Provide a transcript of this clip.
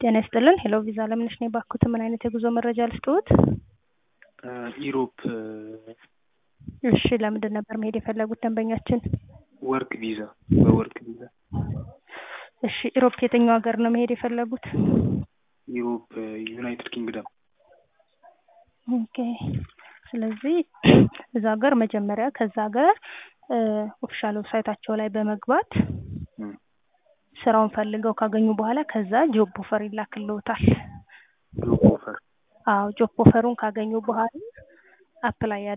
ጤና ይስጥልን ሄሎ ቪዛ ለምነሽ ነኝ ባክዎት ምን አይነት የጉዞ መረጃ ልስጥዎት? ኢሮፕ እሺ ለምንድን ነበር መሄድ የፈለጉት ደንበኛችን? ወርክ ቪዛ በወርክ ቪዛ እሺ ኢሮፕ የትኛው ሀገር ነው መሄድ የፈለጉት? ኢሮፕ ዩናይትድ ኪንግደም ኦኬ ስለዚህ እዛ ሀገር መጀመሪያ ከዛ ሀገር ኦፊሻል ዌብሳይታቸው ላይ በመግባት ስራውን ፈልገው ካገኙ በኋላ ከዛ ጆብ ኦፈር ይላክልዎታል። ጆብ ኦፈር አዎ ጆብ ኦፈሩን ካገኙ በኋላ አፕላይ